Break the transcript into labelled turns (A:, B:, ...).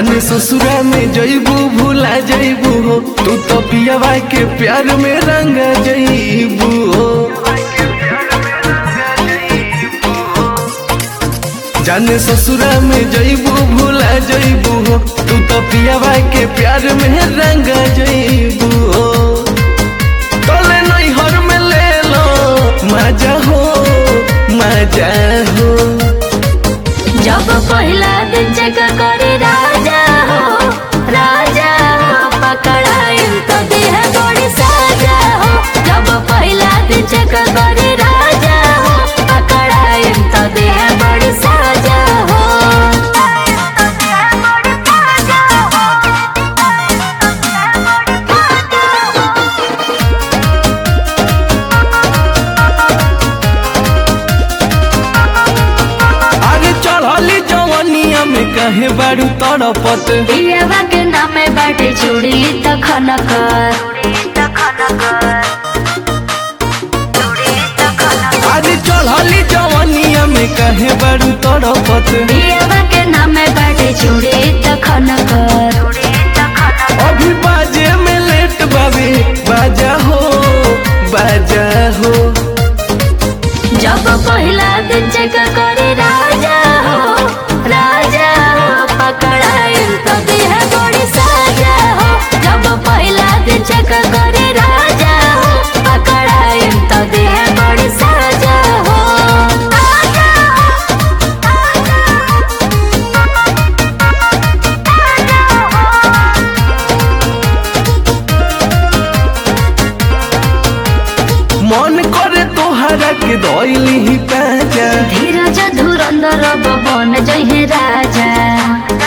A: जाने ससुरा में जइबू भूला जइबू हो तू तो पियावा के प्यार में रंग जइबू हो जाने ससुरा में जइबू भूला जइबू हो तू तो पियावा के प्यार में रंग जइबू हो तोले नैहर में ले लो मजा हो मजा हो
B: जब पहला दिन चेक करे राजा हो राजा हो पकड़ाइल तो देह बड़ी साजा हो जब पहला दिन चेक करे राजा हो पकड़ाइल तो देह बड़ी साजा हो
A: आगे चढ़ली जवनिया में कहे बारू तड़पत
B: पियवा के नामे बाटे चूड़ी त खनकर
A: आगे चढ़ली जवनिया में कहे बारू तड़पत
B: पियवा के नामे बाटे चूड़ी त खनकर
A: अभी बाजे में लेट बाबे बाजा हो बाजा हो
B: जब पहला दिन चेक करे राजा हो राजा हो पकड़ाइल तो देह बड़ी साजा हो जब पहला दिन चेक करे राजा हो पकड़ाइल तो देह बड़ी साजा हो
A: मन करे तोहरा के दौली ही पैजा
B: धीरज धुरंधर बन जहे राजा